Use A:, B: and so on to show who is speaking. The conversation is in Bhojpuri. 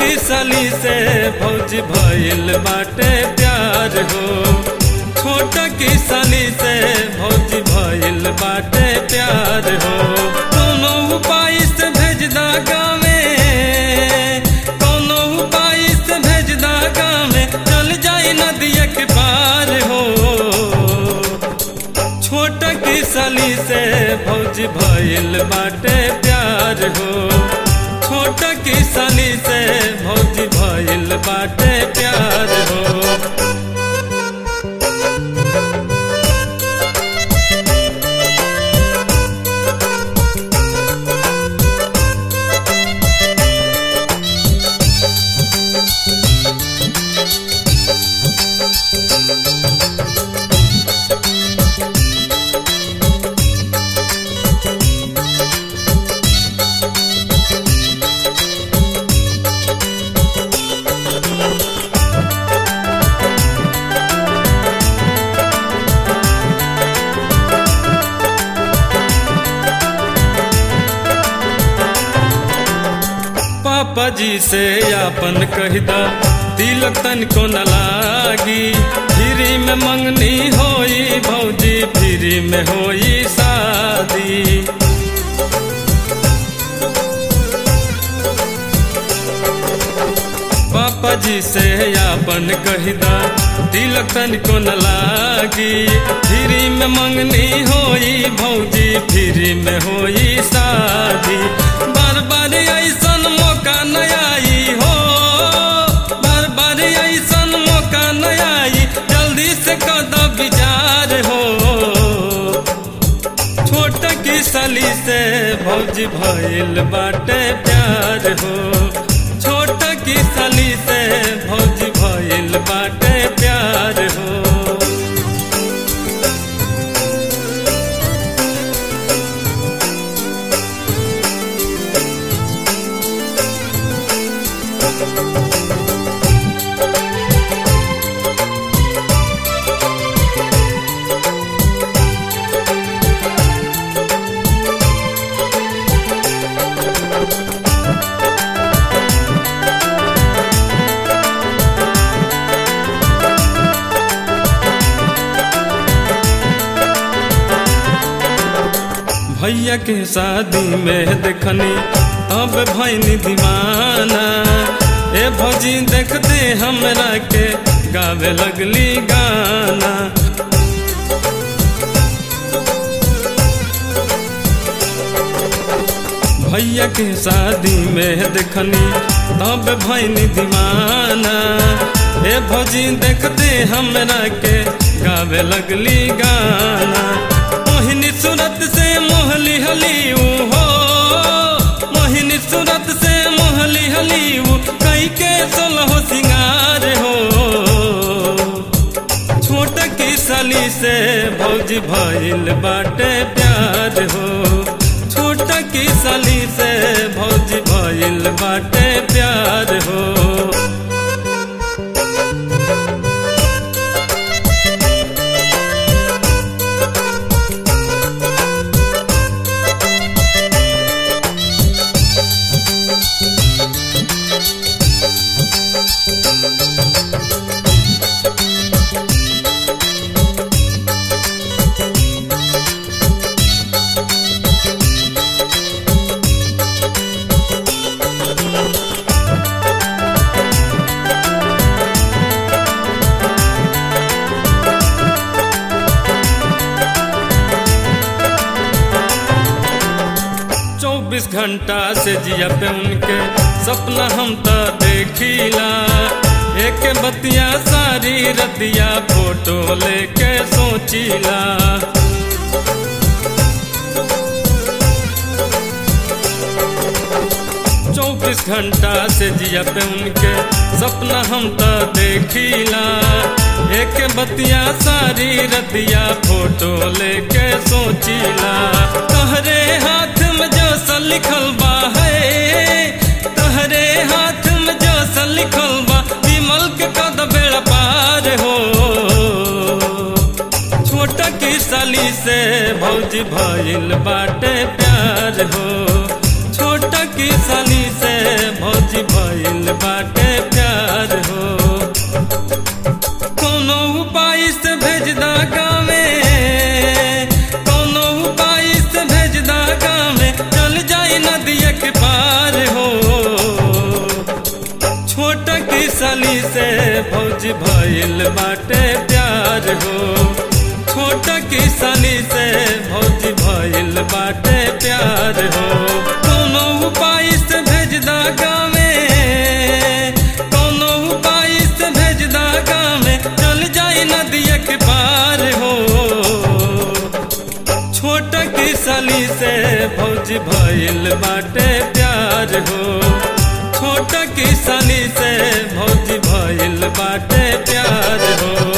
A: की साली से भौजी भइल बाटे प्यार हो छोट की साली से भौजी भइल बाटे प्यार हो कोनो उपाय से भेज दा गावे कोनो उपाय से भेज दा गावे चल जाई नदिया के पार हो छोट की साली से भौजी भइल बाटे प्यार हो छोट की साली से भौजी भइल बाटे प्यार हो पापा जी से आपन कहदा तिलक तन को न लागी फ्री में मंगनी होई भौजी फ्री में होई शादी पापा जी से आपन कहदा तिलक तन को न लागी फ्री में मंगनी होई भौजी फ्री में होई शादी बार बार ऐसन मौका न आई हो बार बार ऐसन मौका न आई जल्दी से कद विचार हो छोट की सली से भौजी भइल बाटे प्यार हो छोट की सली से भौजी भइल बाटे प्यार हो भैया के शादी में देखनी तब भैनी दीवाना ए भौजी देखते हमरा के गावे लगली गाना भैया के शादी में देखनी तब भैनी दीवाना ए भौजी देखते हमरा के गावे लगली गाना मोहिनी सूरत से मोहली हली हो मोहिनी सूरत से मोहली हली कई के सोलह सिंगार हो छोट की सली से भौजी भइल बाटे प्यार हो छोट की सली से भौजी भइल बाटे प्यार हो चौबीस घंटा से जिया पे उनके सपना हम तो देखिला एक बतिया सारी रतिया फोटो लेके सोचिला चौबीस घंटा से जिया पे उनके सपना हम तो देखिला एक बतिया सारी रतिया फोटो लेके सोचिला तहरे हाथ में जो सा लिखल बा है तहरे हाथ में जो सा लिखल बा विमल के कद बेड़ा पार हो छोटा की साली से भौजी भइल बाटे प्यार हो छोटा की साली से भौजी भइल बाटे साली से भौजी भइल बाटे प्यार हो छोटा की साली से भौजी भइल बाटे प्यार हो कोनो उपाय से भेज दा गावे कोनो उपाय से भेज दा गावे चल जाई नदिया के पार हो छोटा की साली से भौजी भइल बाटे प्यार हो छोटा की साली से भौजी भइल बाटे प्यार हो